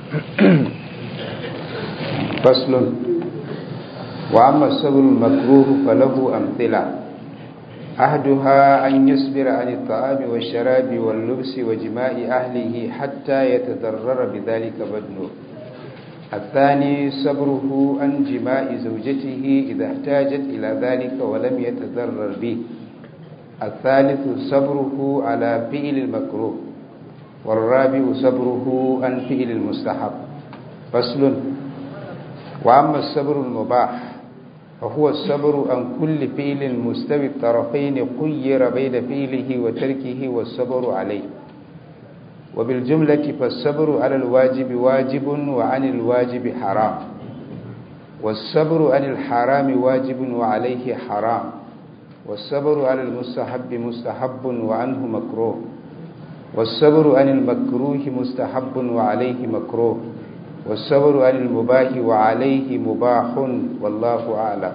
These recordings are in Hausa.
فصل وأما الصبر المكروه فله أمثلة أحدها أن يصبر عن الطعام والشراب واللبس وجماع أهله حتى يتضرر بذلك بدنه الثاني صبره عن جماع زوجته إذا احتاجت إلى ذلك ولم يتضرر به الثالث صبره على فعل المكروه والرابع صبره عن فعل المستحب فصل وأما الصبر المباح فهو الصبر عن كل فعل مستوي الطرفين خير بين فعله وتركه والصبر عليه وبالجملة فالصبر على الواجب واجب وعن الواجب حرام والصبر عن الحرام واجب وعليه حرام والصبر على المستحب مستحب وعنه مكروه والصبر عن المكروه مستحب وعليه مكروه والصبر عن المباح وعليه مباح والله أعلم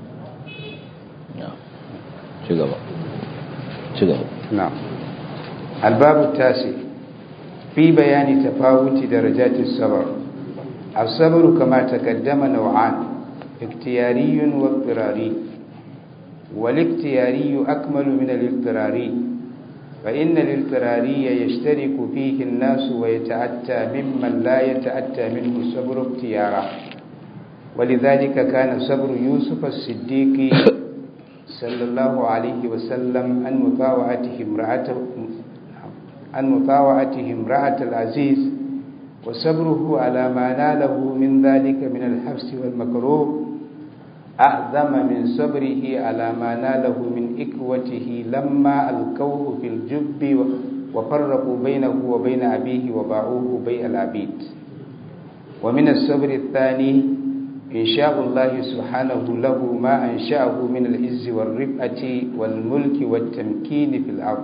نعم الباب التاسع في بيان تفاوت درجات الصبر الصبر كما تقدم نوعان اختياري واضطراري والاختياري أكمل من الاضطراري فإن الاضطراري يشترك فيه الناس ويتأتى ممن لا يتأتى منه الصبر اختيارا ولذلك كان صبر يوسف الصديق صلى الله عليه وسلم عن مطاوعته امرأته عن مطاوعته امرأة العزيز وصبره على ما ناله من ذلك من الحبس والمكروه أعظم من صبره على ما ناله من إكوته لما ألقوه في الجب وفرقوا بينه وبين أبيه وباعوه بيع العبيد ومن الصبر الثاني إنشاء الله سبحانه له ما أنشأه من العز والرفعة والملك والتمكين في الأرض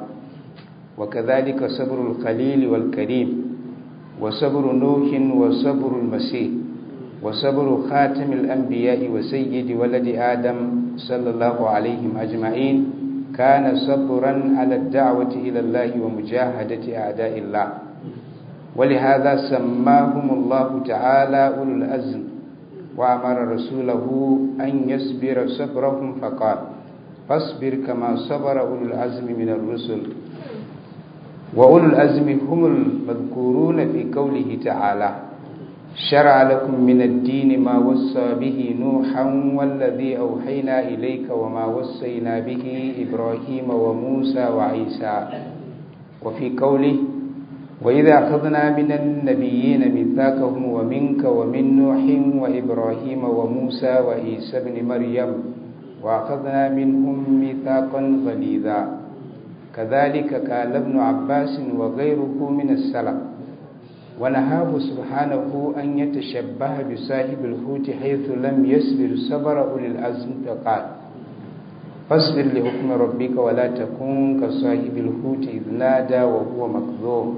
وكذلك صبر الخليل والكريم وصبر نوح وصبر المسيح وصبر خاتم الأنبياء وسيد ولد آدم صلى الله عليهم أجمعين كان صبرا على الدعوة إلى الله ومجاهدة أعداء الله ولهذا سماهم الله تعالى أولو الأزم وأمر رسوله أن يصبر صبرهم فقال فاصبر كما صبر أولو العزم من الرسل وأولو الأزم هم المذكورون في قوله تعالى شرع لكم من الدين ما وصى به نوحا والذي أوحينا إليك وما وصينا به إبراهيم وموسى وعيسى وفي قوله وإذا أخذنا من النبيين ميثاقهم ومنك ومن نوح وإبراهيم وموسى وعيسى بن مريم وأخذنا منهم ميثاقا غليظا كذلك قال ابن عباس وغيره من السلف ونهاه سبحانه أن يتشبه بصاحب الحوت حيث لم يصبر صبر أولي العزم فقال فاصبر لحكم ربك ولا تكن كصاحب الحوت إذ نادى وهو مكذوب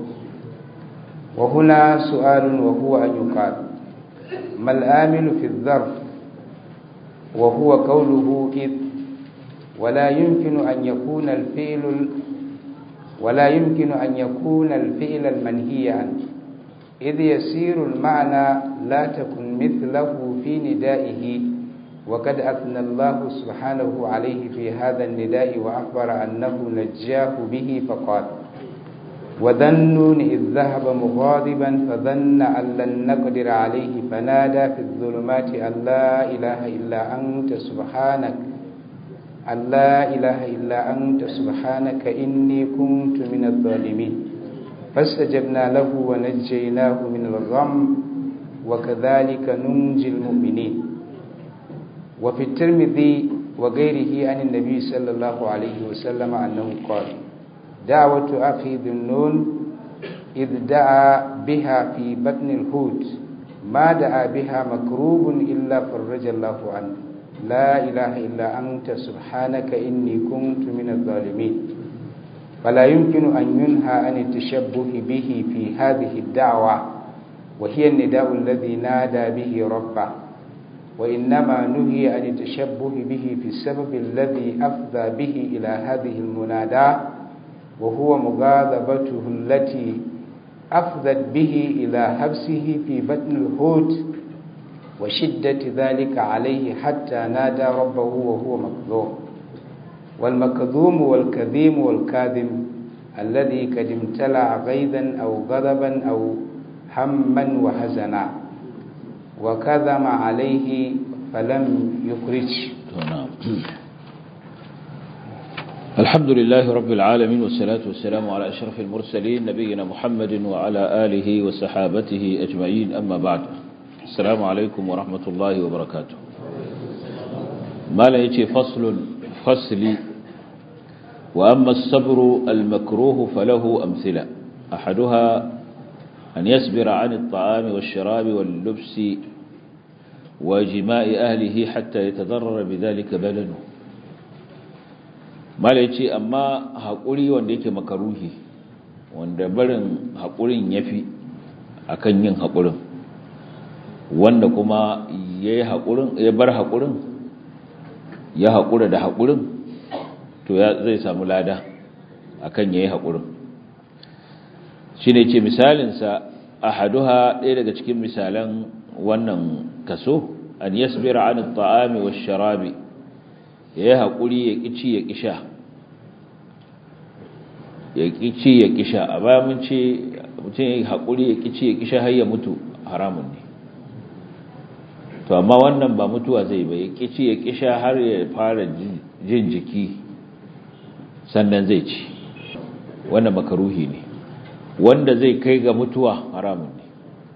وهنا سؤال وهو أن يقال ما الآمل في الظرف وهو قوله إذ ولا يمكن أن يكون الفعل ولا يمكن أن يكون الفعل المنهي عنه إذ يسير المعنى لا تكن مثله في ندائه وقد أثنى الله سبحانه عليه في هذا النداء وأخبر أنه نجاه به فقال وذنون إذ ذهب مغاضبا فظن أن لن نقدر عليه فنادى في الظلمات أن لا إله إلا أنت سبحانك أن لا إله إلا أنت سبحانك إني كنت من الظالمين فاستجبنا له ونجيناه من الغم وكذلك ننجي المؤمنين وفي الترمذي وغيره عن النبي صلى الله عليه وسلم أنه قال دعوة أخي ذي النون إذ دعا بها في بطن الحوت ما دعا بها مكروب إلا فرج الله عنه لا إله إلا أنت سبحانك إني كنت من الظالمين فلا يمكن أن ينهى عن التشبه به في هذه الدعوة وهي النداء الذي نادى به ربه وإنما نهي عن التشبه به في السبب الذي أفضى به إلى هذه المناداة وهو مغاضبته التي أفضت به إلى حبسه في بطن الحوت وشدة ذلك عليه حتى نادى ربه وهو مكذوم والمكذوم والكذيم والكاذم الذي قد امتلع غيظا أو غضبا أو هما وحزنا وكذم عليه فلم يخرج الحمد لله رب العالمين والصلاة والسلام على أشرف المرسلين نبينا محمد وعلى آله وصحابته أجمعين أما بعد السلام عليكم ورحمة الله وبركاته ما لا يتي فصل فصلي وأما الصبر المكروه فله أمثلة أحدها أن يصبر عن الطعام والشراب واللبس وجماء أهله حتى يتضرر بذلك بدنه mala ya ce amma haƙuri wanda yake makaruhi wanda barin haƙurin ya fi a kan yin haƙurin wanda kuma ya bar haƙurin ya haƙura da haƙurin to zai samu lada a kan ya yi haƙurin shi ne ce misalinsa a haduha ɗaya daga cikin misalan wannan kaso an yasbira an ta'ami wa sharabi ya yi haƙuri ya ƙici ya ƙisha ya ƙici ya ƙisha a baya mun ce mutum ya yi haƙuri ya ƙici ya ƙisha har ya mutu haramun ne to amma wannan ba mutuwa zai ba ya ƙici ya ƙisha har ya fara jin jiki sannan zai ci wannan makaruhi ne wanda zai kai ga mutuwa haramun ne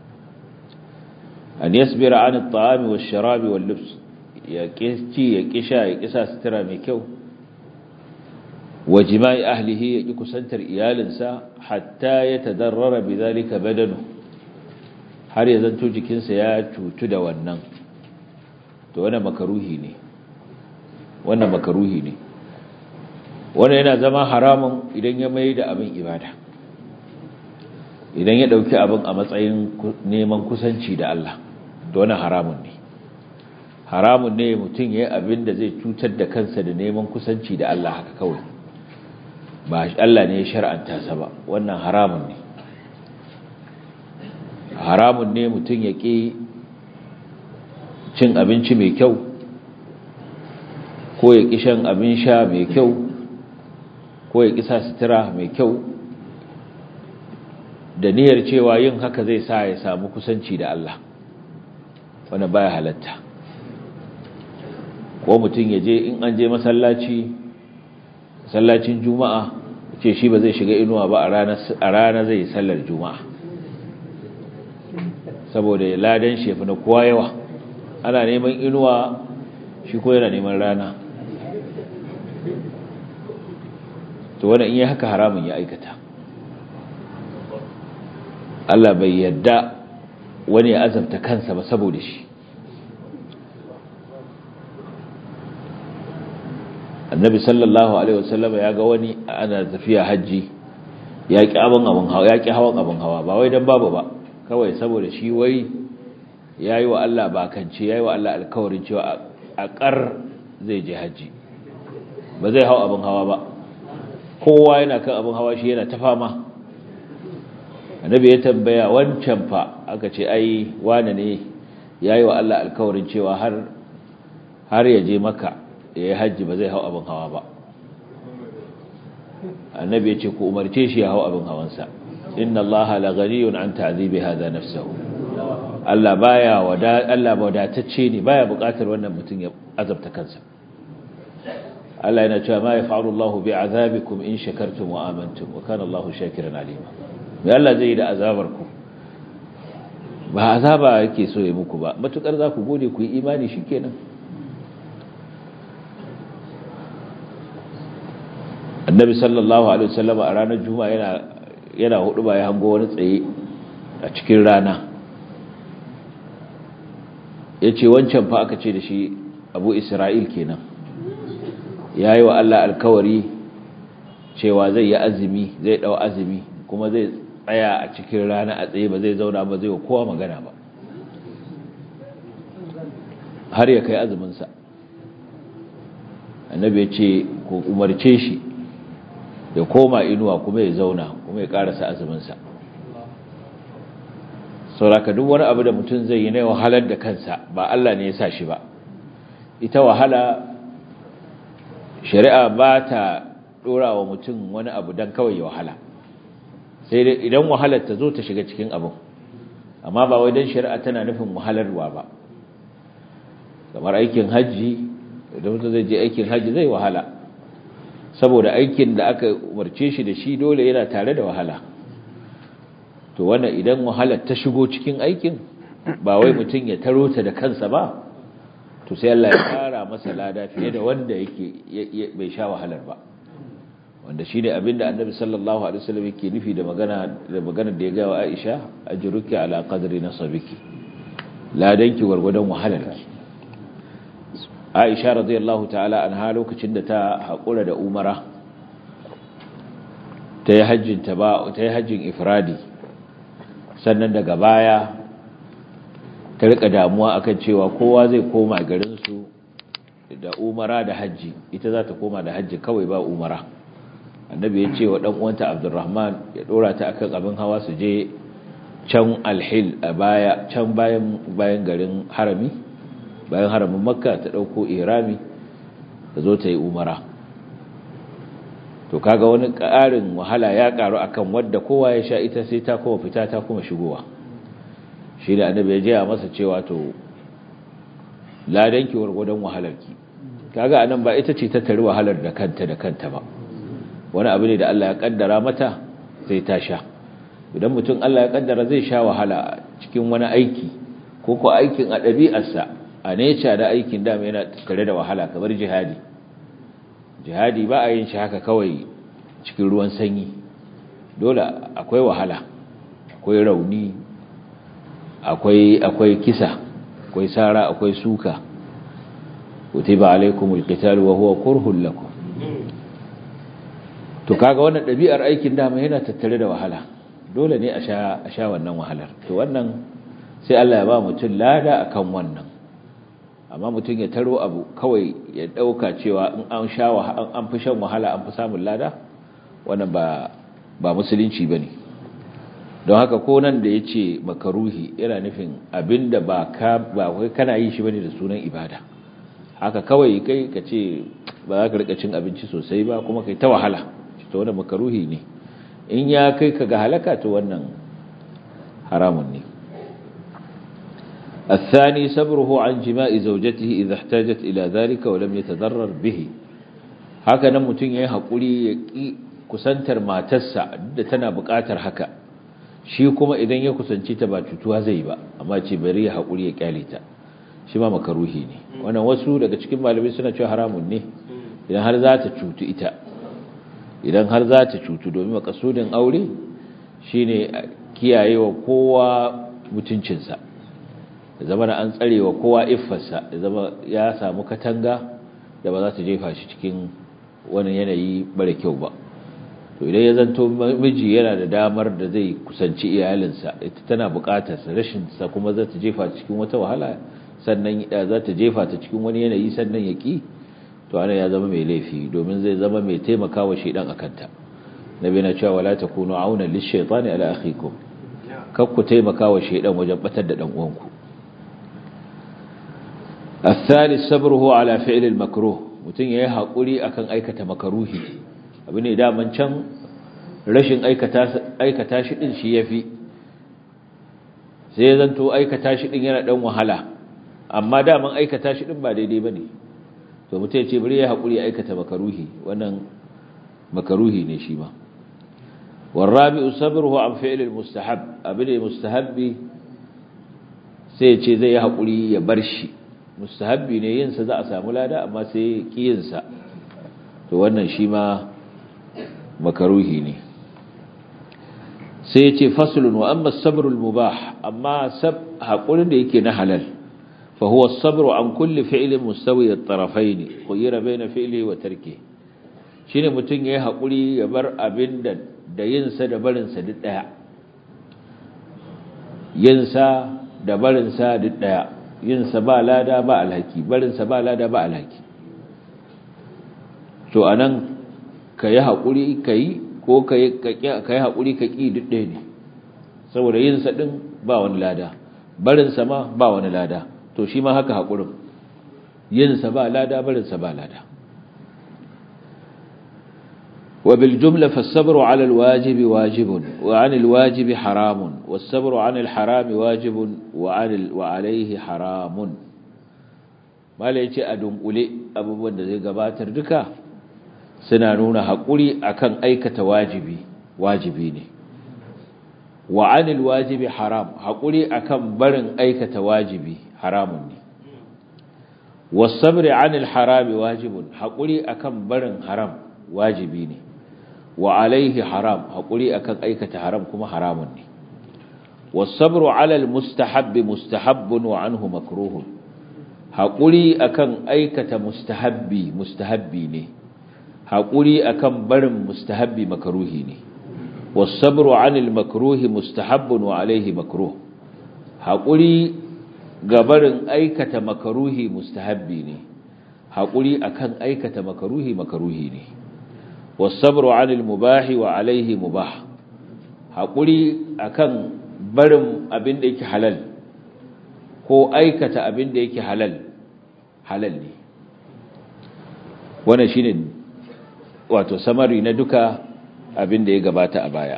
an yasbira an at-ta'ami wash-sharabi wal-libs ya ci ya kisha ya kisa sutura mai kyau wa jima'i ahlihi ya ki kusantar iyalinsa hatta ya tadarrara bidhalika badanu har ya zanto jikinsa ya cutu da wannan to wannan makaruhi ne wannan makaruhi ne wannan yana zama haramun idan ya mai da abin ibada idan ya dauki abin a matsayin neman kusanci da Allah to wannan haramun ne haramun ne mutum ya yi abin da zai cutar da kansa da neman kusanci da Allah haka kawai ba Allah ne ya shar'anta sa ba wannan haramun ne haramun ne mutum ya ƙi cin abinci mai kyau ko ya ƙi shan abin sha mai kyau ko ya ƙi sa sutura mai kyau da niyyar cewa yin haka zai sa ya samu kusanci da Allah wanda baya halatta ko mutum ya je in an je masallaci masallacin juma'a ce shi ba zai shiga inuwa ba a rana zai sallar juma'a saboda ya ladan shefi na kowa yawa ana neman inuwa shi ko yana neman rana to wannan in yi haka haramun ya aikata Allah bai yadda wani ya azabta kansa ba saboda shi annabi sallallahu alaihi wasallam ya ga wani ana tafiya haji ya ki abin abin hawa ya ki hawan abin hawa ba wai dan babu ba kawai saboda shi wai yayi wa Allah bakance yayi wa Allah alkawarin cewa a kar zai je haji ba zai hawa abin hawa ba kowa yana kan abin hawa shi yana ta fama annabi ya tambaya wancan fa aka ce ai wane ne yayi wa Allah alkawarin cewa har har ya je maka ya yi hajji ba zai hau abin hawa ba annabi ya ce ku umarce shi ya hau abin hawansa inna Allah la ghaniyun an ta'zibi hadha nafsuhu Allah baya wada Allah wadatacce ne baya buƙatar wannan mutum ya azabta kansa Allah yana cewa ma yaf'alu Allahu bi'azabikum in shakartum wa amantum wa kana Allahu shakiran alima me Allah zai yi da azabar ku ba azaba yake so ya muku ba matukar za ku gode ku yi imani shikenan annabi sallallahu alaihi wasallam a ranar juma'a yana yana hudu ba ya hango wani tsaye a cikin rana yace wancan fa aka ce da shi Abu Isra'il kenan yayi wa Allah alkawari cewa zai yi azumi zai dau azumi kuma zai tsaya a cikin rana a tsaye ba zai zauna ba zai wa kowa magana ba har ya kai azumin sa annabi ya ce ku umarce shi ya koma inuwa kuma ya zauna kuma ya karasa azuminsa sauraka duk wani abu da mutum zai yi na wahalar da kansa ba Allah ne ya sa shi ba ita wahala shari'a ba ta dora wa mutum wani abu don kawai ya wahala sai dai idan wahalar ta zo ta shiga cikin abin amma ba wai don shari'a tana nufin wahalarwa ba kamar aikin hajji idan mutum zai je aikin hajji zai wahala saboda aikin da aka umarce shi da shi dole yana tare da wahala to wannan idan wahalar ta shigo cikin aikin ba wai mutum ya taro ta da kansa ba to sai Allah ya kara masa lada fiye da wanda yake bai sha wahalar ba wanda shine abinda Annabi sallallahu alaihi wasallam yake nufi da magana da magana da ya ga wa Aisha ajruki ala qadri nasabiki ladanki gurgudan wahalarki Aisha radiyallahu ta'ala anha lokacin da ta hakura da Umara ta yi hajjin ta ba ta yi hajjin ifradi sannan daga baya ta rika damuwa akan cewa kowa zai koma garin su da Umara da hajji ita za ta koma da hajji kawai ba Umara annabi ya ce wa dan uwanta Abdurrahman ya dora ta akan abin hawa su je can alhil a baya can bayan bayan garin harami bayan haramin makka ta ɗauko irami ta zo ta yi umara to kaga wani ƙarin wahala ya ƙaru akan wadda kowa ya sha ita sai ta kuma fita ta kuma shigowa shi da annabi ya jaya masa cewa to ladanki wargwadon wahalarki kaga anan ba ita ce ta tari wahalar da kanta da kanta ba wani abu ne da Allah ya kaddara mata sai ta sha idan mutum Allah ya kaddara zai sha wahala cikin wani aiki ko ko aikin a ɗabi'arsa a neca da aikin dama yana tare da wahala kamar jihadi jihadi ba a yin shi haka kawai cikin ruwan sanyi dole akwai wahala akwai rauni akwai akwai kisa akwai sara akwai suka kutiba alaikumul qital wa huwa kurhun lakum to kaga wannan dabi'ar aikin dama yana tattare da wahala dole ne a sha a sha wannan wahalar to wannan sai Allah ya ba mutum lada akan wannan amma mutum ya taro abu kawai ya dauka cewa in an sha an fi shan wahala an fi samun lada wannan ba ba musulunci bane don haka ko nan da yace makaruhi yana nufin abinda ba ka ba kai kana yi shi bane da sunan ibada haka kawai kai ka ce ba za ka rika cin abinci sosai ba kuma kai ta wahala to wannan makaruhi ne in ya kai ka ga halaka to wannan haramun ne الثاني صبره عن جماء زوجته إذا احتاجت إلى ذلك ولم يتضرر به هكذا متن yayi hakuri ya ki kusantar matarsa da tana buƙatar haka shi kuma idan ya kusanci ta ba cutuwa zai ba amma ce bari ya hakuri ya kyale ta shi ma makaruhi ne wannan wasu daga cikin malamai suna cewa haramun ne idan har za ta cutu ita idan har za ta cutu domin makasudin aure shine kiyayewa kowa mutuncinsa da zama da an tsarewa kowa iffarsa da zama ya samu katanga da ba za ta jefa shi cikin wani yanayi bare kyau ba to idan ya zanto miji yana da damar da zai kusanci iyalinsa ita tana bukatarsa rashin sa kuma za ta jefa cikin wata wahala sannan za ta jefa ta cikin wani yanayi sannan ya ki to ana ya zama mai laifi domin zai zama mai taimakawa shedan akanta nabi na cewa wala takunu auna lish-shaytani ala akhikum kar ku taimakawa shedan wajen batar da dan uwanku الثالث صبره على فعل المكروه mutun yayi hakuri akan aikata makaruhi abu ne daman can rashin aikata aikata shi din shi yafi sai zanto aikata shi din yana dan wahala amma daman aikata shi din ba daidai bane to mutum ya ce bari ya haƙuri ya aikata makaruhi wannan makaruhi ne shi ma warrabi'u sabruhu an fi'l almustahab abin mustahabbi sai ya ce zai haƙuri ya bar shi mustahabbi ne yin sa za a samu lada amma sai kiyin sa to wannan shi ma makaruhi ne sai ya ce faslun wa amma as-sabru al-mubah amma sab haƙurin da yake na halal فهو الصبر عن كل فعل مستوي الطرفين خير بين فعله وتركه shine mutun yayi hakuri ya bar abin da da yin sa da barin sa duk daya yin sa da barin sa duk daya yin sa ba lada ba alhaki barin sa ba lada ba alhaki to anan kai hakuri kai ko kai kai hakuri ka ki duk daya ne saboda yin sa din ba wani lada barinsa ma ba wani lada to shi ma haka haƙurin yinsa ba lada barinsa ba lada وبالجملة فالصبر على الواجب واجب وعن الواجب حرام والصبر عن الحرام واجب وعن ال... وعليه حرام ما ليتي أدوم أولي أبو بند زي قباتر دكا سنانون حقولي أكن أيكة واجبي واجبيني وعن الواجب حرام حقولي أكن برن أيكة واجبي حرامني والصبر عن الحرام واجب حقولي أكن برن حرام واجبيني wa alaihi haram haƙuri akan aikata haram kuma haramun ne wasabru alal mustahabbi mustahabbun wa anhu makruhun haƙuri akan aikata mustahabbi mustahabbi ne haƙuri akan barin mustahabbi makruhi ne wasabru anil makruhi mustahabbun wa alaihi makruh haƙuri ga barin aikata makruhi mustahabbi ne haƙuri akan aikata makruhi makruhi ne والصبر عن المباح وعليه مباح haƙuri akan barin abin da yake halal ko aikata abin da yake halal halal ne wannan shine wato samari na duka abin da ya gabata a baya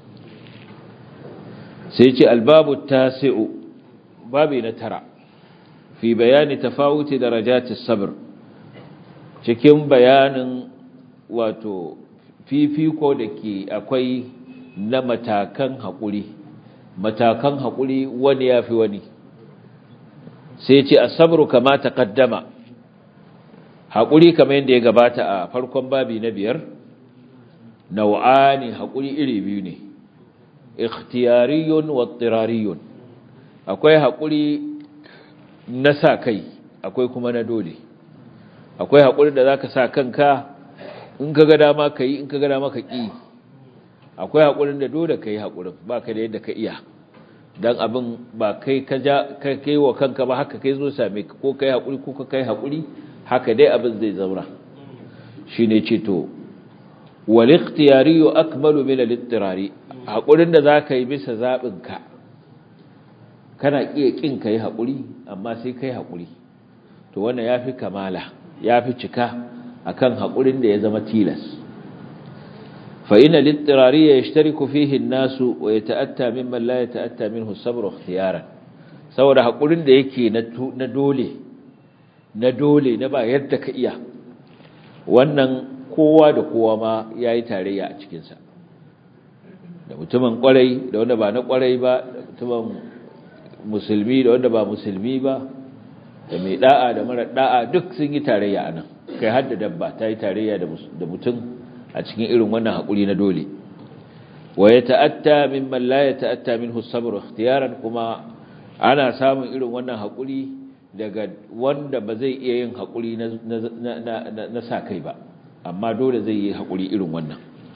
sai ce albabu tasi'u babi na tara fi bayani tafawuti darajatis sabr cikin bayanin wato fifiko da ke akwai na matakan haƙuri matakan haƙuri wani ya fi wani sai ce a sabru kama ta ƙaddama haƙuri kama yadda ya gabata a farkon babi na biyar nau'ani haƙuri iri biyu ne ikhtiyariyun wa tsirariyun akwai haƙuri na sa kai akwai kuma na dole akwai haƙuri da za ka sa kanka in ka ga dama ka yi in ka ga dama ka ƙi akwai haƙurin da dole ka yi haƙurin ba ka da yadda ka iya don abin ba kai ka kai wa kanka ba haka kai zo same ka ko ka yi haƙuri ko ka kai haƙuri haka dai abin zai zaura shi ne ce to wal ikhtiyari akmalu min al ittirari haƙurin da za ka yi bisa zaɓin ka kana iya ƙin ka yi haƙuri amma sai ka yi haƙuri to wannan ya fi kamala ya fi cika akan haƙurin da ya zama tilas fa ina littirari ya yashtariku fihi nasu wa yata'atta mimman la yata'atta minhu sabru ikhtiyaran saboda haƙurin da yake na dole na dole na ba yadda ka iya wannan kowa da kowa ma yayi tarayya a cikin sa da mutumin kwarai da wanda ba na kwarai ba da mutumin musulmi da wanda ba musulmi ba da mai da'a da mara da'a duk sun yi tarayya anan kai hadda dabba ta yi tarayya da mutum a cikin irin wannan haƙuri na dole wa ya ta'atta mimman la ya ta'atta minhu sabr ikhtiyaran kuma ana samun irin wannan haƙuri daga wanda ba zai iya yin haƙuri na sa kai ba amma dole zai yi haƙuri irin wannan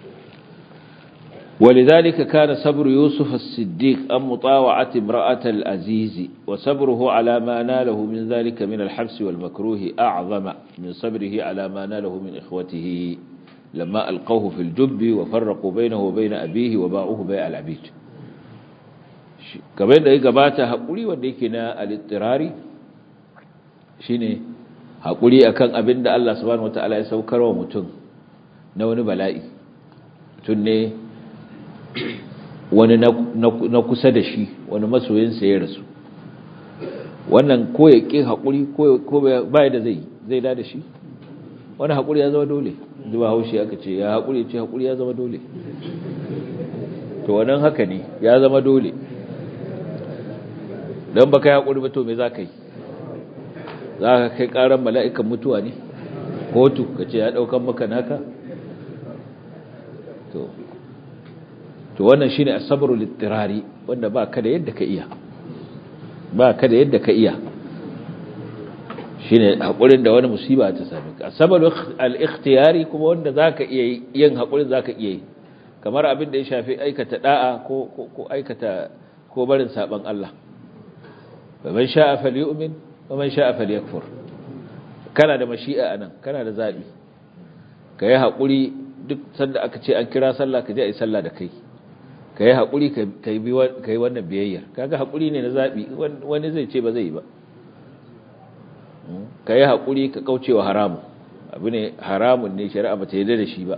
ولذلك كان صبر يوسف الصديق عن مطاوعة امرأة العزيز وصبره على ما ناله من ذلك من الحبس والمكروه أعظم من صبره على ما ناله من إخوته لما ألقوه في الجب وفرقوا بينه وبين أبيه وباعوه بيع العبيد كمان ده يقبات هقولي وديكنا الاضطراري شيني هقولي أكان أبن الله سبحانه وتعالى يسوكر ومتن نوني بلائي تني wani na kusa da shi wani masoyinsa ya rasu wannan ko ya ƙi haƙuri ko ba da zai zai da da shi wani haƙuri ya zama dole zuba haushi aka ce ya haƙuri ce haƙuri ya zama dole to wannan haka ne ya zama dole don ba kai haƙuri ba to me za ka yi za ka kai ƙaran mala'ikan mutuwa ne kotu ka ce ya ɗaukan maka naka to to wannan shine as-sabru lit-tirari wanda ba ka da yadda ka iya ba ka da yadda ka iya shine hakurin da wani musiba ta same ka as-sabru al-ikhtiyari kuma wanda zaka iya yin hakurin zaka iya yi kamar abin da ya shafi aikata da'a ko ko aikata ko barin saban Allah man sha'a falyu'min wa man sha'a falyakfur kana da mashi'a anan kana da zabi kai hakuri duk sanda aka ce an kira sallah ka je ayi sallah da kai ka yi haƙuri ka yi wannan biyayyar kaga haƙuri ne na zaɓi wani zai ce ba zai yi ba ka yi haƙuri ka kaucewa haramun abu ne haramun ne shari'a ba ta yi da shi ba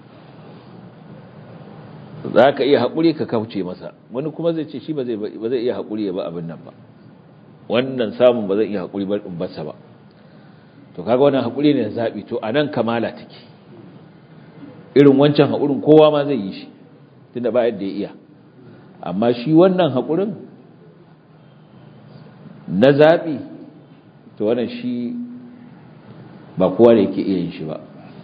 za ka iya haƙuri ka kauce masa wani kuma zai ce shi ba zai iya haƙuri ya ba abin nan ba wannan samun ba zai iya haƙuri ba in basa ba to kaga wannan haƙuri ne na zaɓi to a nan kamala take irin wancan haƙurin kowa ma zai yi shi tunda ba yadda ya iya amma shi wannan haƙurin na zaɓi to wannan shi ba kowa da yake iya yin shi ba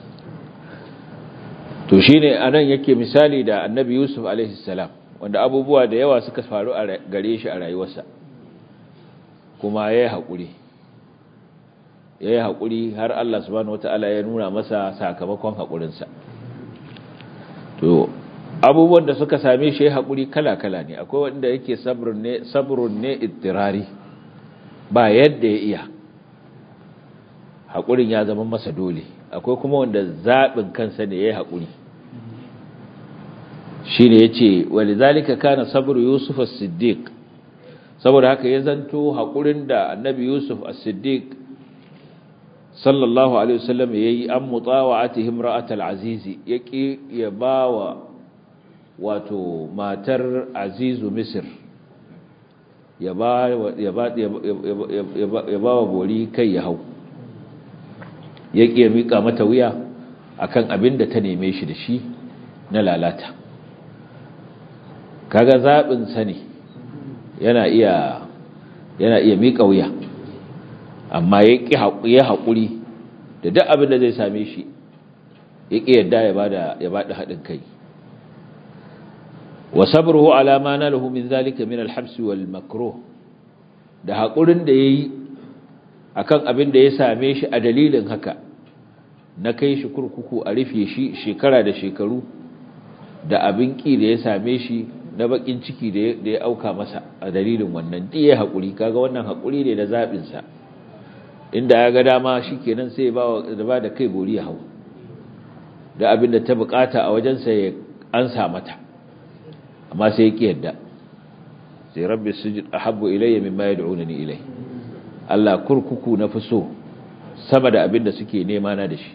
to shi ne a nan yake misali da annabi yusuf alaihissalam wanda abubuwa da yawa suka faru a gare shi a rayuwarsa kuma ya yi haƙuri ya yi haƙuri har Allah subhanahu wata'ala ya nuna masa sakamakon haƙurinsa to abubuwan da suka same shi ya haƙuri kala-kala ne akwai wanda yake sabrun ne ittirari ba yadda ya iya haƙurin ya zama masa dole akwai kuma wanda zaɓin kansa ne ya yi haƙuri shi ne ya ce wali zalika kana sabru yusuf as-siddiq saboda haka ya zanto haƙurin da annabi yusuf as-siddiq sallallahu alaihi wasallam ya yi an mutawa'atihim ra'atal azizi ya ƙi ya ba wa wato matar azizu misir ya ba wa bori kai ya hau ya ƙi ya miƙa mata wuya akan abin da ta neme shi da shi na lalata kaga zaɓin sa ne yana iya yana iya miƙa wuya amma ya ƙi ya haƙuri da duk abin da zai same shi ya ƙi yadda ya bada ya bada haɗin kai wa sabruhu ala ma nalahu min zalika min al-habs wal makruh da haƙurin da yayi akan abin da ya same shi a dalilin haka na kai shi kurkuku a rufe shi shekara da shekaru da abin ki da ya same shi na bakin ciki da ya auka masa a dalilin wannan duk ya haƙuri kaga wannan haƙuri ne na zaɓin sa inda ya ga dama shikenan sai ba da ba da kai bori ya hau da abin da ta bukata a wajensa ya ansa mata amma sai ya ki yadda sai rabbi sujud ahabbu ilayya mimma yad'unani ilayhi Allah kurkuku na fi so sama da abin da suke nema na da shi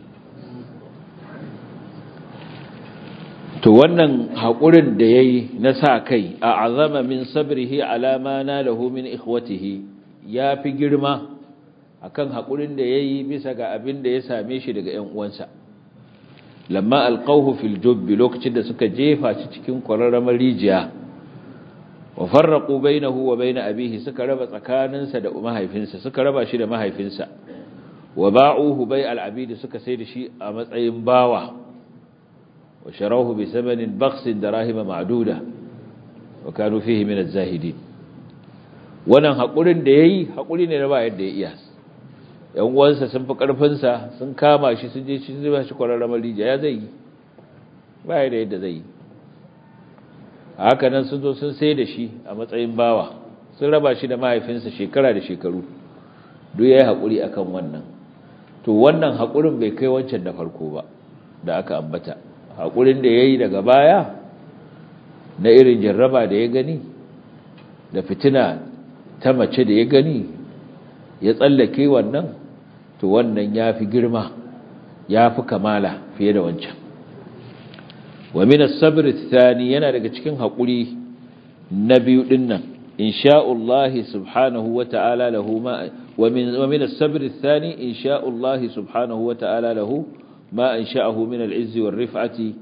to wannan haƙurin da ya yi na sa kai a azama min sabrihi alama na lahu min ikhwatihi ya fi girma akan haƙurin da ya yi bisa ga abin da ya same shi daga ‘yan uwansa lamma alƙauhu fil jubbi lokacin da suka jefa shi cikin ƙwararramar rijiya wa farraqu bainahu wa bain abihi suka raba tsakaninsa da mahaifinsa suka raba shi da mahaifinsa wa ba'uhu bai al-abid suka sai da shi a matsayin bawa wa sharahu bi thamanin bakhsin darahima ma'duda wa kanu fihi min az-zahidin wannan hakurin da yayi hakuri ne da ba yadda ya iya yan uwansa sun fi karfin sa sun kama shi sun je shi zuba shi kwararramar rijiya ya zai yi ba yadda zai yi haka nan sun zo sun sai da shi a matsayin bawa sun raba shi da mahaifinsa shekara da shekaru duk ya yi haƙuri a kan wannan to wannan haƙurin bai kai wancan da farko ba da aka ambata haƙurin da ya yi daga baya na irin jarraba da ya gani da fitina ta mace da ya gani ya tsallake wannan to wannan ya fi girma ya fi kamala fiye da wancan wa min as-sabr ath-thani yana daga cikin hakuri na biyu dinnan insha'ullahi subhanahu wa ta'ala lahu ma wa min wa min as-sabr ath-thani insha'ullahi subhanahu wa ta'ala lahu ma ansha'ahu min al-'izzi war-rif'ati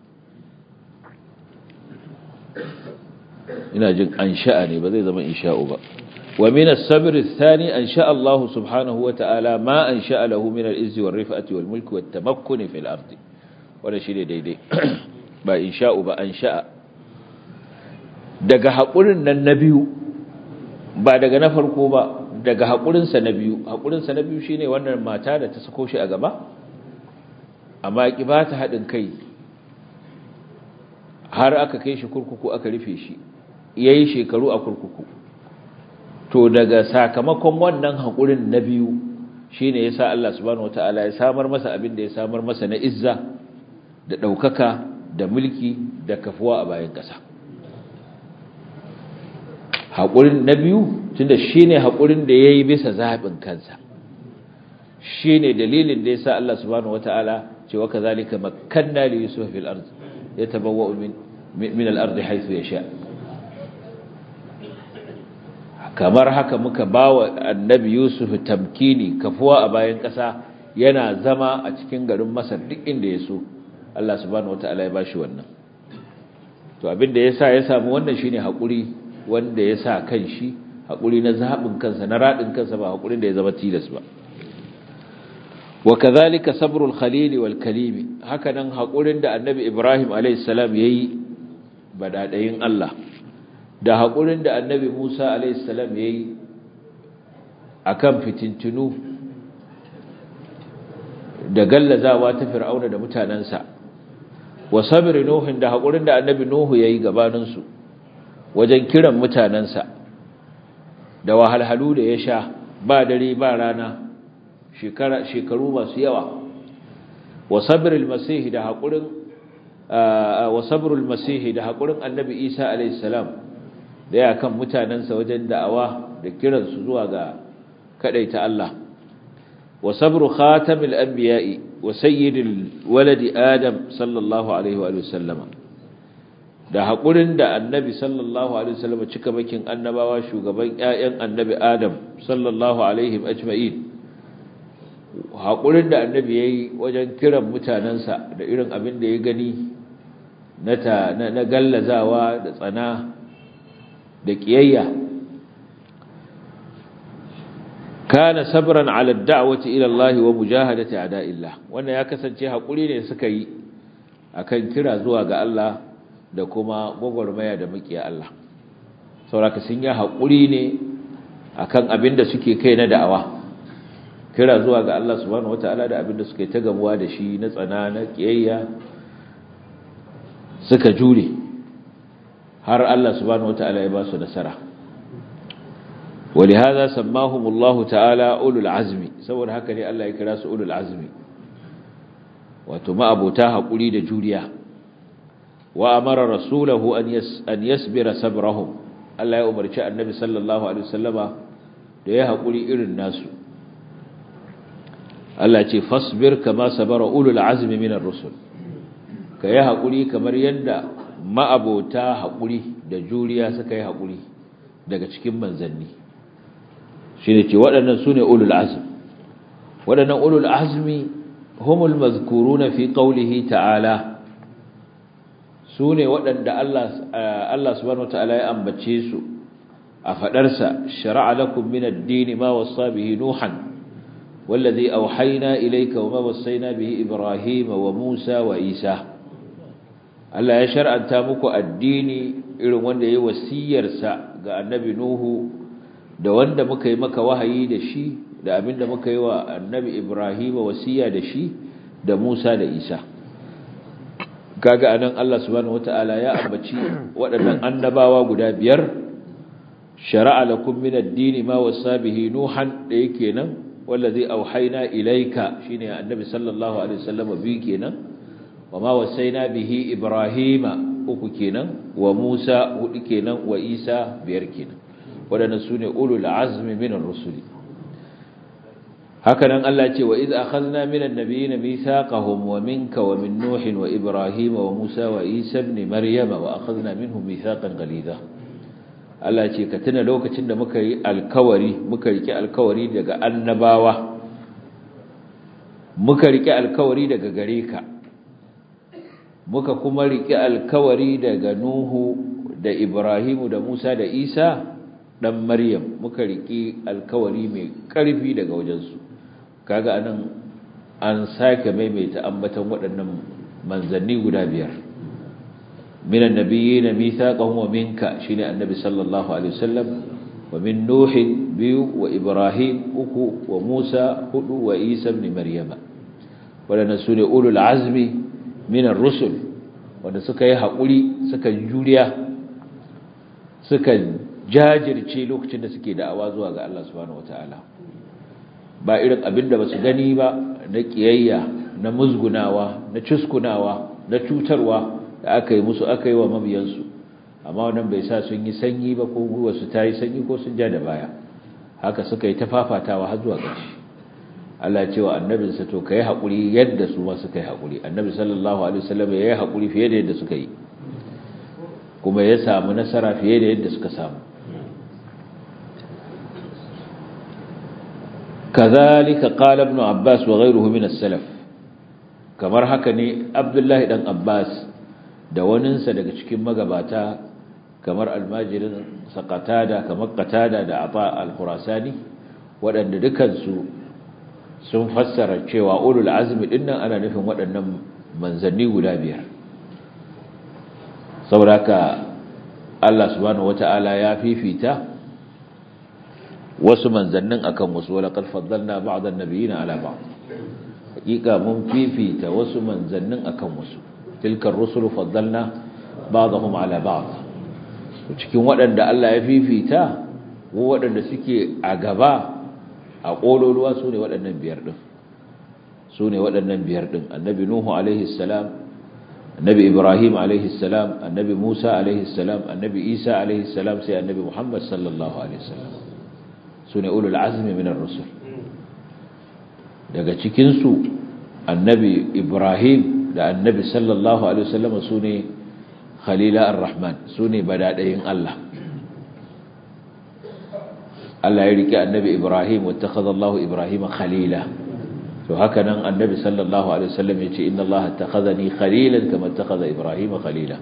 ina jin ansha'a ne ba zai zama insha'u ba wa min as-sabr ath-thani ansha'a Allah subhanahu wa ta'ala ma ansha'a lahu min al-'izzi war-rif'ati wal-mulki wat-tamakkuni fil ardi wanda shi ne daidai ba in sha'u ba an sha'a daga haƙurin nan na biyu ba daga na farko ba daga haƙurinsa na biyu haƙurinsa na biyu shi ne wannan mata da ta sako shi a gaba amma ki ba ta haɗin kai har aka kai shi kurkuku aka rufe shi ya yi shekaru a kurkuku to daga sakamakon wannan haƙurin na biyu shi ne ya sa Allah subhanahu wa ta'ala ya samar masa abin da ya samar masa na izza da ɗaukaka da mulki da kafuwa a bayan ƙasa haƙurin na biyu tunda shine haƙurin da yayi bisa zaɓin kansa shine dalilin da yasa Allah subhanahu wataala ce wa kazalika makkanna li yusuf fil ard yatabawwa min min al ard haythu yasha kamar haka muka bawa annabi yusuf tamkini kafuwa a bayan ƙasa yana zama a cikin garin masar duk inda ya so Allah subhanahu wataala ya bashi wannan to abin da yasa ya samu wannan shine haƙuri wanda ya sa kan shi haƙuri na zaɓin kansa na raɗin kansa ba haƙurin da ya zama tilas ba wa kazalika sabrul khalili wal kalimi haka nan haƙurin da annabi ibrahim alayhis salam yayi badadayin Allah da haƙurin da annabi musa alayhis salam yayi akan fitintunu da gallazawa ta fir'auna da mutanansa wa sabri nuhin da haƙurin da annabi nuhu yayi gabaninsu wajen kiran mutanensa da wahalhalu da ya sha ba dare ba rana shekaru masu yawa wa sabrul masihi da haƙurin wa sabrul masihi da haƙurin annabi isa alayhi salam da ya kan mutanensa wajen da'awa da kiransu zuwa ga kadaita Allah wa sabru khatamil anbiya'i wa sayyidil waladi adam sallallahu alaihi wa sallama da haƙurin da annabi sallallahu alaihi wasallam cika bakin annabawa shugaban ƴaƴan annabi adam sallallahu alaihi ajma'in haƙurin da annabi yayi wajen kiran mutanansa da irin abin da ya gani na ta na gallazawa da tsana da kiyayya kana sabran ala ad-da'wati ila Allah wa mujahadati a'da'illah wannan ya kasance haƙuri ne suka yi akan kira zuwa ga Allah da kuma gwagwarmaya da mukiya Allah sauraka sun yi haƙuri ne akan abin da suke kai na da'awa kira zuwa ga Allah subhanahu wataala da abin da suke ta gamuwa da shi na tsana na kiyayya suka jure har Allah subhanahu wataala ya ba su nasara ولهذا سماهم الله تعالى أولو العزم saboda haka ne Allah ya kira su ulul azmi wato ma abota haƙuri da juriya wa amara rasulahu an yas an yasbira sabrahum Allah ya umarci annabi sallallahu alaihi wasallama da ya hakuri irin nasu Allah ce fasbir kama sabara ulul azmi minar rusul ka yi hakuri kamar yadda ma'abota hakuri da juriya suka yi hakuri daga cikin manzanni shine ce waɗannan sune ulul azmi waɗannan ulul azmi humul mazkuruna fi qawlihi ta'ala su ne waɗanda Allah subhanahu wata'ala ya ambace su a faɗarsa shara'a lakum min ad-din ma wasa bihi nuhan wallazi awhayna ilayka wa ma wassayna bihi ibrahim wa musa wa isa Allah ya shar'anta muku addini irin wanda yayi wasiyarsa ga annabi nuhu da wanda muka yi maka wahayi da shi da abinda muka yi wa annabi ibrahim wasiya da shi da musa da isa kaga anan Allah subhanahu wataala ya ambaci waɗannan annabawa guda biyar shar'a lakum min ad-din ma wasa bihi nuhan da yake nan wallazi auhayna ilayka shine annabi sallallahu alaihi wasallam bi kenan wama wasaina bihi ibrahima uku kenan wa musa hudu kenan wa isa biyar kenan waɗannan sune ulul azmi min ar-rusuli hakanan Allah ce wa iz akhadna minan nabiyina mithaqahum wa minka wa min nuh wa ibrahim wa musa wa isa ibn maryam wa akhadna minhum mithaqan ghalidha Allah ce ka tuna lokacin da muka yi alkawari muka rike alkawari daga annabawa muka rike alkawari daga gare ka muka kuma rike alkawari daga nuhu da ibrahim da musa da isa dan maryam muka rike alkawari mai karfi daga wajensu kaga anan an sake maimaita ambatan waɗannan manzanni guda biyar minan nabiyyin mithaqahum wa minka shine annabi sallallahu alaihi wasallam wa min nuh biyu wa ibrahim uku wa musa hudu wa isa ibn maryama waɗannan sune ulul azmi minar rusul wanda suka yi haƙuri suka juriya suka jajirce lokacin da suke da'awa zuwa ga Allah subhanahu wataala ba irin abin da ba su gani ba na ƙiyayya na musgunawa na cuskunawa na cutarwa da aka yi musu aka yi wa mabiyansu amma wannan bai sa sun yi sanyi ba ko gwiwa su ta yi sanyi ko sun ja da baya haka suka yi ta fafatawa har zuwa ƙarshe Allah ce wa annabinsa to ka yi haƙuri yadda su ma suka yi haƙuri annabi sallallahu alaihi wasallam ya yi haƙuri fiye da yadda suka yi kuma ya samu nasara fiye da yadda suka samu kazalika qala ibn abbas wa ghayruhu min as-salaf kamar haka ne abdullahi dan abbas da waninsa daga cikin magabata kamar almajirin saqatada kamar qatada da ata al-khurasani waɗanda dukansu sun fassara cewa ulul azmi dinnan ana nufin waɗannan manzanni guda biyar saboda Allah subhanahu wata'ala ya fifita wasu manzannin akan wasu wala qad faddalna ba'd an-nabiyina ala ba'd hakika mun fifita wasu manzannin akan wasu tilka ar-rusulu faddalna ba'dahum ala ba'd cikin waɗanda Allah ya fifita ko waɗanda suke a gaba a ƙololuwa su ne waɗannan biyar ɗin su ne waɗannan biyar ɗin annabi nuhu alaihi salam annabi ibrahim alaihi salam annabi musa alaihi salam annabi isa alaihi salam sai annabi muhammad sallallahu alaihi salam su ne ulul azmi minar rusul daga cikinsu annabi ibrahim da annabi sallallahu alaihi wasallam su ne khalila ar-rahman su ne badaɗayin allah Allah ya rike annabi Ibrahim wattakhadha Allahu Ibrahim khalila to haka nan annabi sallallahu alaihi wasallam yace inna Allah attakhadhani khalilan kama attakhadha Ibrahim khalila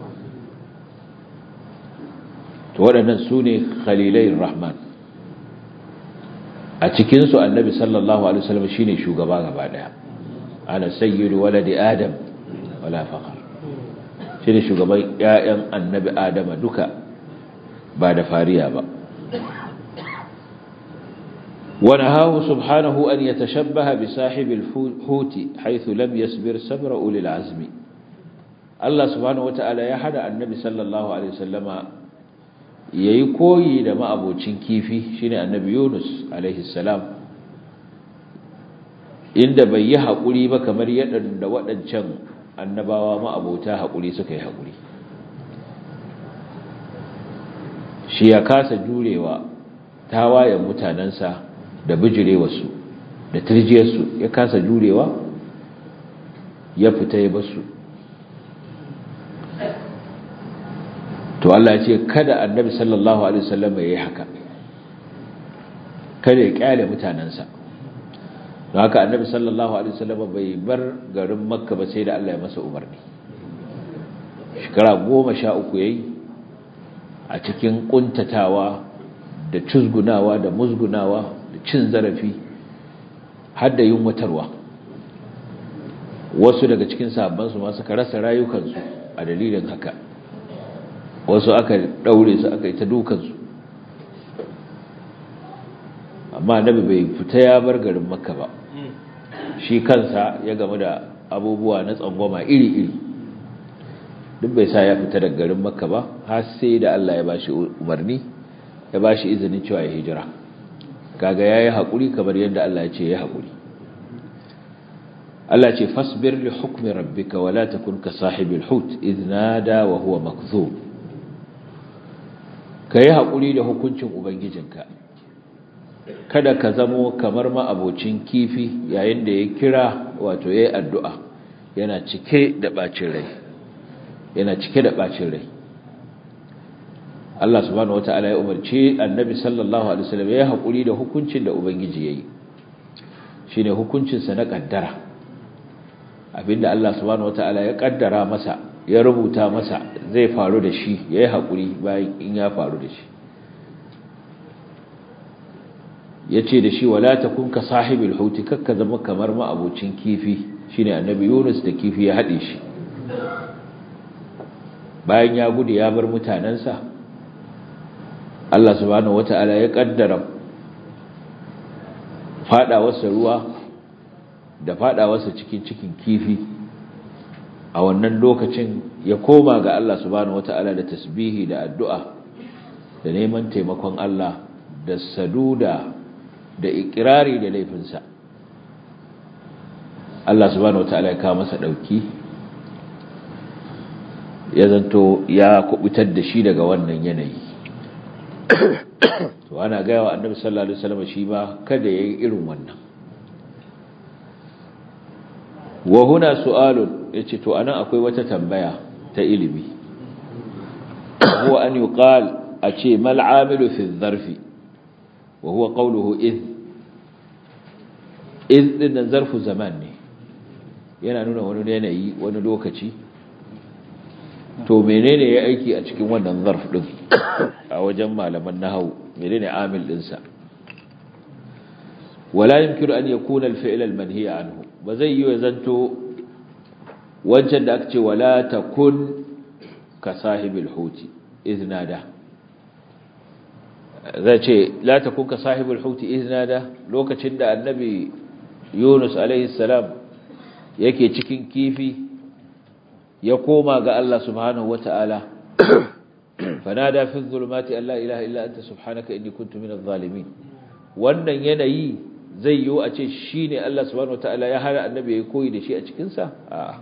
to waɗannan sune khalilai rahman a cikin su annabi sallallahu alaihi wasallam shine shugaba gaba daya ana sayyidu waladi adam wala faqar shine shugaban ƴaƴan annabi adama duka ba da fariya ba ونهاه سبحانه أن يتشبه بصاحب الحوت حيث لم يصبر صبر أولي العزم الله سبحانه وتعالى يحدى النبي صلى الله عليه وسلم يكوي لما أبو تشنكيفي شين النبي يونس عليه السلام inda bai yi haƙuri ba kamar yadda da waɗancan annabawa ma'abota haƙuri suka yi haƙuri shi ya kasa jurewa tawayen mutanensa da bijirewarsu da turjiyarsu ya kasa jurewa ya fita ya basu to Allah ya ce kada annabi sallallahu alaihi wasallam ya yi haka kada ya kyale mutanensa don haka annabi sallallahu alaihi wasallam bai bar garin makka ba sai da Allah ya masa umarni shekara goma sha uku yayi a cikin kuntatawa da cuzgunawa da musgunawa da cin zarafi har da yunwatarwa wasu daga cikin sahabbansu ma suka rasa rayukansu a dalilin haka wasu aka daure su aka yi ta dukansu amma nabi bai fita ya bar garin makka ba shi kansa ya gamu da abubuwa na tsangwama iri-iri duk bai sa ya fita daga garin makka ba har sai da Allah ya bashi umarni ya ba shi izinin cewa ya hijira kaga ya yi haƙuri kamar yadda Allah ya ce ya haƙuri Allah ce fasbir li hukmi rabbika wala takun ka sahibil hut idh nada wa huwa makzum kai haƙuri da hukuncin ubangijinka kada ka zamo kamar ma abocin kifi yayin da ya kira wato yayi addu'a yana cike da bacin rai yana cike da bacin rai Allah subhanahu wata'ala ya umarci annabi sallallahu alaihi wasallam ya haƙuri da hukuncin da ubangiji yayi shine hukuncin sa na kaddara abinda Allah subhanahu wata'ala ya kaddara masa ya rubuta masa zai faru da shi yayi haƙuri bayan in ya faru da shi yace da shi wala takun ka sahibil huti kakka zama kamar ma abocin kifi shine annabi Yunus da kifi ya hade shi bayan ya gudu ya bar mutanansa Allah subhanahu wata'ala ya kaddara fadawarsa ruwa da fadawarsa cikin cikin kifi a wannan lokacin ya koma ga Allah subhanahu wata'ala da tasbihi da addu'a da neman taimakon Allah da saduda da ikirari da laifinsa Allah subhanahu wata'ala ya kawo masa dauki ya zanto ya kubutar da shi daga wannan yanayi to ana gaya wa annabi sallallahu alaihi wasallam shi ba kada yayi irin wannan wa huna su'alun yace to anan akwai wata tambaya ta ilimi huwa an yuqal ace mal amilu fi dharfi wa huwa qawluhu id id din zarfu zaman ne yana nuna wani yanayi wani lokaci to menene ya aiki a cikin wannan zarf din a wajen malaman nahwu menene amil din sa wala yumkinu an yakuna al-fi'l al-manhi anhu ba zai yi zanto wancan da aka ce wala takun ka sahibil huti iznada zai ce la takun ka sahibul huti iznada lokacin da annabi Yunus alaihi salam yake cikin kifi ya koma ga Allah subhanahu wata'ala fanada fi dhulumati an la ilaha illa anta subhanaka inni kuntu minadh zalimin wannan yanayi zai yiwu a ce shine Allah subhanahu wata'ala ya hana annabi ya koyi da shi a cikin sa a'a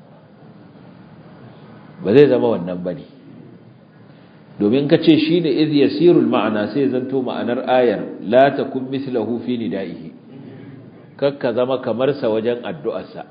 ba zai zama wannan bane domin ka ce shine iz yasirul ma'ana sai zanto ma'anar ayar la takun mithluhu fi nidaihi kakka zama kamar sa wajen addu'arsa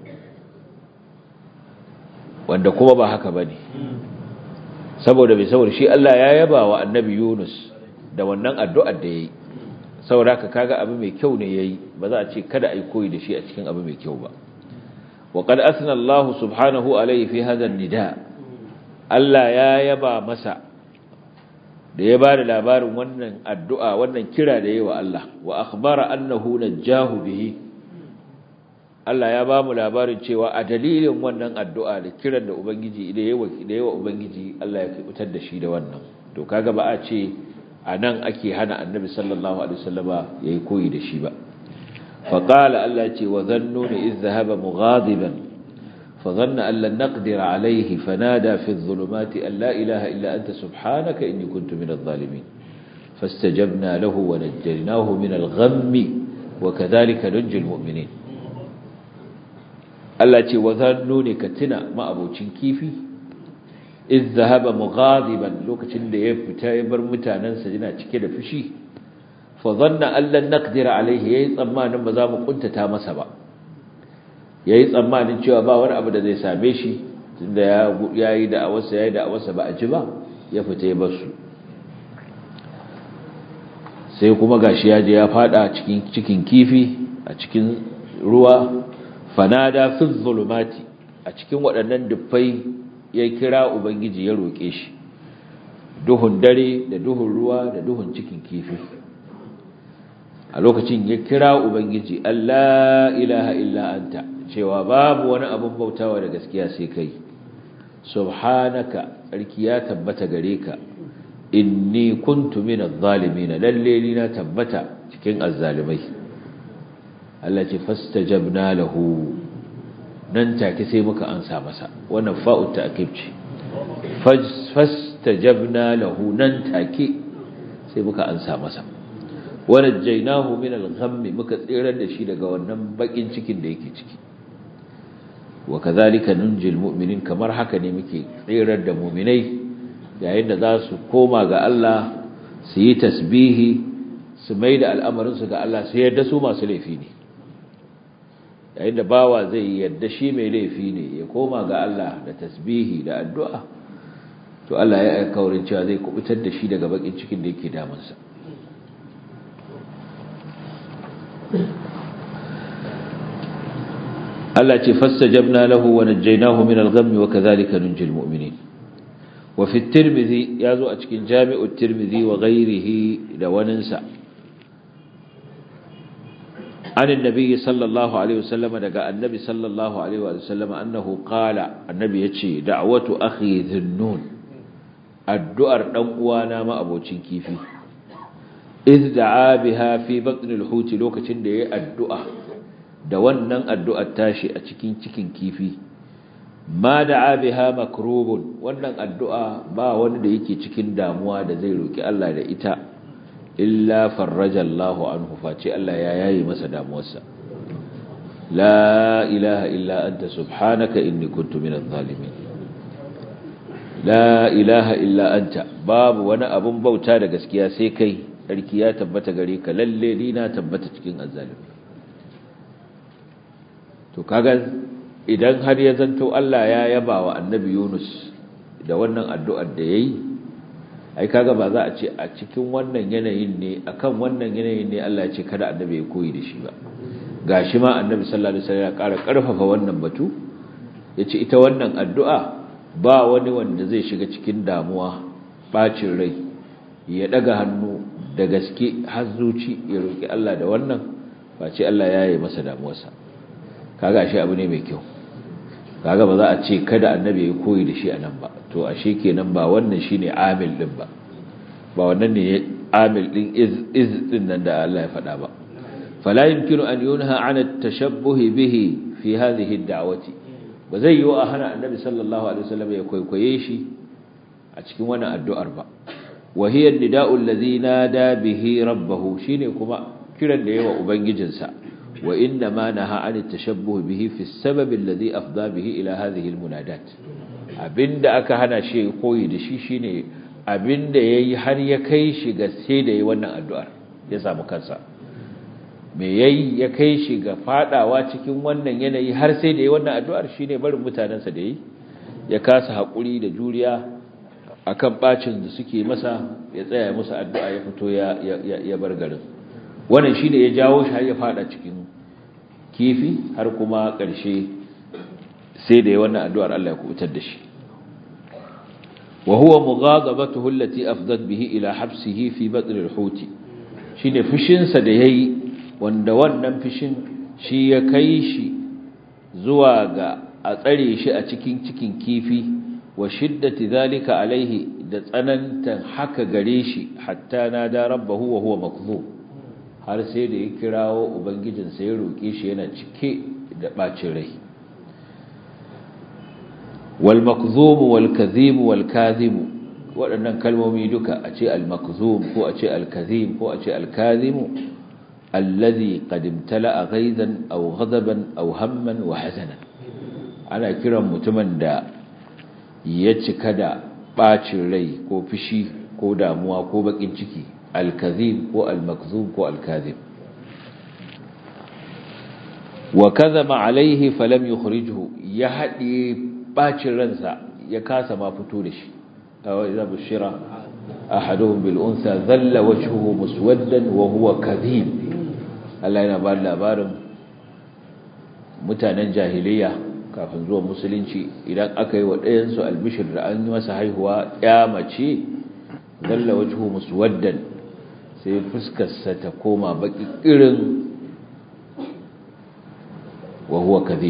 wanda kuma ba haka bane saboda bai saboda shi Allah ya yaba wa annabi Yunus da wannan addu'ar da yayi saboda haka kaga abu mai kyau ne yayi ba za a ce kada ai koyi da shi a cikin abu mai kyau ba wa qad asna Allah subhanahu alayhi fi hadha nida Allah ya yaba masa da ya ba da labarin wannan addu'a wannan kira da yi wa Allah wa akhbara annahu najjahu bihi Allah ya ba mu labarin cewa a dalilin wannan addu'a da kiran da Ubangiji da yawa Ubangiji Allah ya fitar da shi da wannan to kaga ba a ce a nan ake hana annabi sallallahu alaihi wasallama yayi koyi da shi ba fa qala Allah ce wa zannuni iz dhahaba mughadiban fa dhanna an lan naqdir alayhi fanada fi adh-dhulumati an la ilaha illa anta subhanaka inni kuntu minadh zalimin fastajabna lahu wa najjaynahu min al-ghammi wa kadhalika nunjil mu'minin Allah ce wa zannuni ka tuna ma'abocin kifi iz zahaba mughadiban lokacin da ya fita ya bar mutanansa yana cike da fushi fa dhanna an lan naqdira alaihi yayi tsammanin ba za mu kuntata masa ba yayi tsammanin cewa ba wani abu da zai same shi tunda ya yayi da awasa yayi da awasa ba a ji ba ya fita ya bar su sai kuma gashi ya je ya fada cikin cikin kifi a cikin ruwa fanada fi zulumati a cikin waɗannan dufai ya kira ubangiji ya roƙe shi duhun dare da duhun ruwa da duhun cikin kifi a lokacin ya kira ubangiji Allah ilaha illa anta cewa babu wani abin bautawa da gaskiya sai kai subhanaka tsarki ya tabbata gare ka inni kuntu minadh zalimin lalle ni na tabbata cikin azzalimai Allah ce fastajabna lahu nan take sai muka ansa masa wannan fa'u ta'kid ce fastajabna lahu nan take sai muka ansa masa wanajjaynahu min al-ghamm muka tsirar da shi daga wannan bakin cikin da yake ciki wa kadhalika nunjil mu'minin kamar haka ne muke tsirar da mu'minai yayin da za su koma ga Allah su yi tasbihi su maida al'amarin su ga Allah sai yadda su masu laifi ne yayin da bawa zai yadda shi mai laifi ne ya koma ga Allah da tasbihi da addu'a to Allah ya aika wurin cewa zai kubutar da shi daga bakin cikin da yake damunsa Allah ce fastajabna lahu wa najjaynahu min al-ghammi wa kadhalika nunjil mu'minin wa fi at-tirmidhi yazo a cikin jami'u at-tirmidhi wa ghayrihi da waninsa عن النبي صلى الله عليه وسلم دغا النبي صلى الله عليه وسلم انه قال النبي yace da'watu akhi dhunnun addu'ar dan uwana ma abocin kifi iz da'a biha fi batn al-hut lokacin da yayi addu'a da wannan addu'ar tashi a cikin cikin kifi ma da'a biha makrubun wannan addu'a ba wani da yake cikin damuwa da zai roki Allah da ita illa farraja Allahu anhu face Allah ya yayi masa damuwarsa la ilaha illa anta subhanaka inni kuntu minadh zalimin la ilaha illa anta babu wani abun bauta da gaskiya sai kai sarki ya tabbata gare ka lalle ni na tabbata cikin azzalimi to kaga idan har ya zanto Allah ya yaba wa annabi Yunus da wannan addu'ar da yayi ai kaga ba za a ce a cikin wannan yanayin ne akan wannan yanayin ne Allah ya ce kada annabi ya koyi da shi ba gashi ma annabi sallallahu alaihi wasallam ya ƙara ƙarfafa wannan batu yace ita wannan addu'a ba wani wanda zai shiga cikin damuwa bacin rai ya daga hannu da gaske har zuci ya roki Allah da wannan ba ce Allah ya yi masa damuwarsa kaga ashe abu ne mai kyau kaga ba za a ce kada annabi ya koyi da shi anan ba to ashe kenan ba wannan shine amil din ba ba wannan ne amil din iz iz din nan da Allah ya faɗa ba fala yumkinu an yunha an at-tashabbuh bihi fi hadhihi ad-da'wati ba zai yiwu a hana annabi sallallahu alaihi wasallam ya kwaikwaye shi a cikin wannan addu'ar ba wa hiya an-nida'u alladhi nada bihi rabbahu shine kuma kiran da yawa ubangijinsa wa inna ma naha an at-tashabbuh bihi fi as-sabab alladhi afda bihi ila hadhihi al-munadat abinda aka hana shi koyi da shi shine abinda yayi har ya kai shi ga sai da yi wannan addu'ar ya samu kansa me yayi ya kai shi ga fadawa cikin wannan yanayi har sai da yi wannan addu'ar shine barin mutanansa da yi ya kasa hakuri da juriya akan bacin da suke masa ya tsaya musu addu'a ya fito ya ya bar garin wannan shine ya jawo shi har ya fada cikin kifi har kuma ƙarshe sai da yi wannan addu'ar Allah ya kubutar da shi وهو مغاضبته التي أفضت به إلى حبسه في بطن الحوت shine fushinsa da yayi wanda wannan fushin shi ya kai shi zuwa ga a tsare shi a cikin cikin kifi wa shiddati zalika alaihi da tsanantan haka gare shi hatta nada rabbahu wa huwa makzub har sai da ya kirawo ubangijinsa ya roke shi yana cike da bacin rai والمكذوب والكذيب والكاذب waɗannan kalmomi duka a ce al-makzum ko a ce al-kazim ko a ce al-kazimu allazi qad imtala'a ghaizan aw ghadaban aw hamman wa hazanan ana kiran mutumin da ya cika da bacin rai ko fishi ko damuwa ko bakin ciki al-kazim ko al-makzum ko al-kazim wa kadhaba alayhi falam yukhrijhu ya hadi bacin ransa ya kasa ma fito da shi idza bushira ahaduhum bil unsa dhalla wajhuhu muswaddan wa huwa kadhib Allah yana ba labarin mutanen jahiliya kafin zuwa musulunci idan aka yi wa ɗayan su albishir da an yi masa haihuwa ya mace dhalla wajhuhu muswaddan sai fuskarsa ta koma baki irin wa huwa kadhib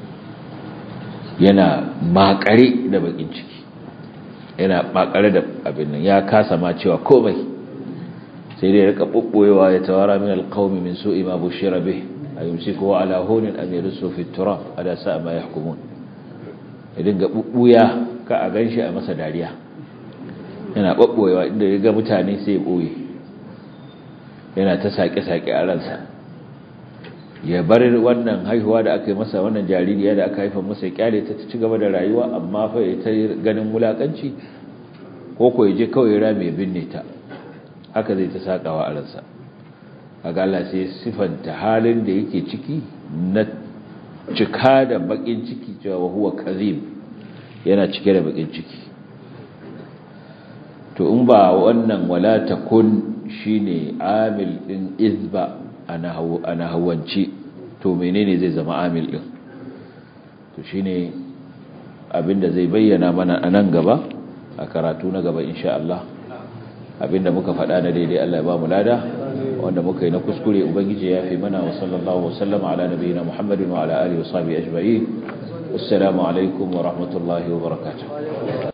yana makare da bakin ciki yana makare da abin nan ya kasa ma cewa komai sai dai rika bubboyewa ya tawara min alqawmi min su'i ma bushira bih ayumsiku ala hunin am yursu fi turab ala sa'a ma yahkumun idan ga bubbuya ka a ganshi a masa dariya yana bubboyewa inda ya ga mutane sai ya boye yana ta sake-sake a ransa ya bar wannan haihuwa da aka yi masa wannan jaririya da aka haifa masa ya kyale ta ci gaba da rayuwa amma fa ya ta ganin wulakanci ko ko ya je kawai rami ya binne ta haka zai ta sakawa a ransa kaga Allah sai sifanta halin da yake ciki na cika da bakin ciki cewa huwa kazim yana cike da bakin ciki to in ba wannan wala takun shine amil din izba ana hawance to menene zai zama amil din to shine abinda zai bayyana mana a nan gaba a karatu na gaba insha Allah abinda muka faɗa na daidai Allah ya ba mu lada wanda muka yi na kuskure ubangiji ya fi mana wa sallallahu wa sallama ala nabiyina Muhammadin wa ala alihi wa sahbihi ajma'in assalamu alaikum wa rahmatullahi wa barakatuh